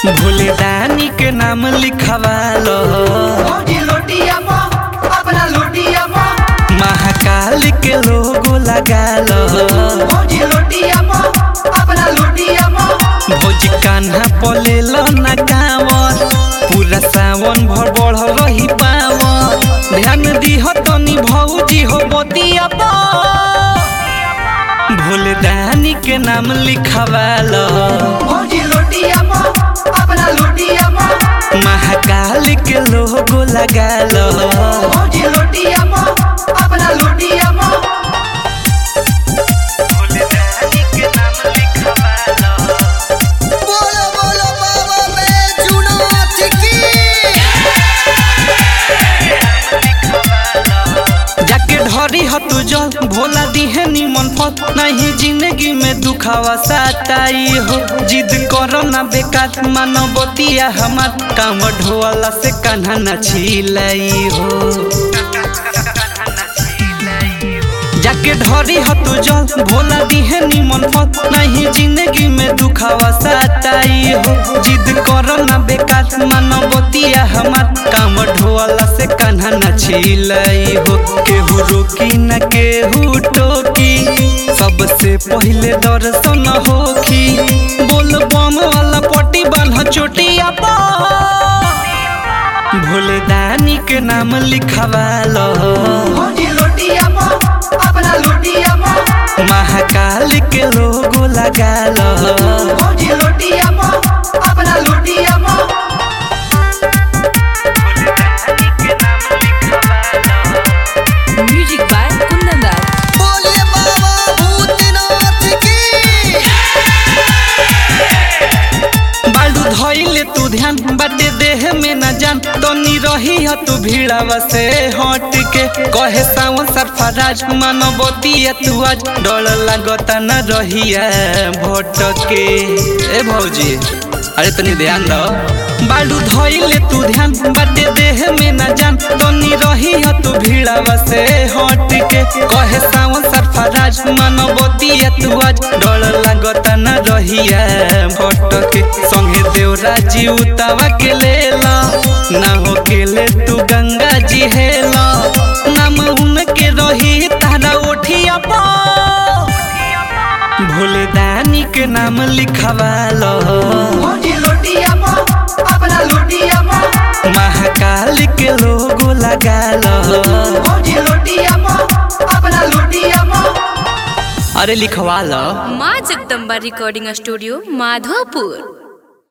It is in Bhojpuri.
भोले दानी के नाम लिखवालो भौजी लोटिया पो अपना लोटिया पो महाकाल के लोगो लगालो भौजी लोटिया पो अपना लोटिया पो भोज कान्हा पलेलो ना कांवर पूरा सावन भर बढ़ रही पावर ध्यान दीह तनी भौजी हो बतिया भोले दानी के नाम लिखवालो भौजी लोटिया पो अपना लोटिया पो महाकाल के लोगो लगालो भौजी लोटिया पो अपना लोटिया पो भोले दानी के नाम लिखवालो बोलो बोलो बाबा बैजूनाथ की जाके ढरी ह तू जल भोला दिहे निमन फल नहीं जिंदगी में दुखावा साताई हो जिद करो ना बेकार मानवतिया हमार काम ढोला से कान्हा न छिलाई हो जाके ढरी ह तू जल भोला दिहे निमन फल नहीं जिंदगी में दुखावा साताई हो जिद करो ना बेकार मानवतिया हमार काम ढोला से कान्हा न छिलाई हो केहू रोकी न केहू टोकी सबसे पहिले दर्शन होखी बोल बम वाला पट्टी बान्ह चोटिया पर भोले दानी के नाम लिखवालो भौजी लोटिया पो अपना लोटिया पो महाकाल के लोगो लगालो भौजी लोटिया पो अपना लोटिया पो Music by Kundan बोलिए बाबा भूतनाथ की बालू धइले तू ध्यान बाटे देह में न जान तनी रही ह तू भीड़ावा से हट के कहे सावन सरफराज मानवतिया तू आज डर लागता न रहिया भटके ए भौजी अरे तनी ध्यान दो बालू धइले तू ध्यान बाटे देह में न जान तनी रही ह तू भीड़ावा से हट के कहे सावन सरफराज मानवतिया तू आज डर लागता न रहिया भटके संगे देवरा जी उतावा के लेला ना हो के ले तू गंगा जी हेला नाम उनके रही तारा ओठिया पा भोले दानी के नाम लिखवालो भौजी लोटिया पो अपना लोटिया पो महाकाल के लोगो लगालो भौजी लोटिया पो अपना लोटिया पो अरे लिखवालो माँ जगदम्बा रिकॉर्डिंग स्टूडियो माधोपुर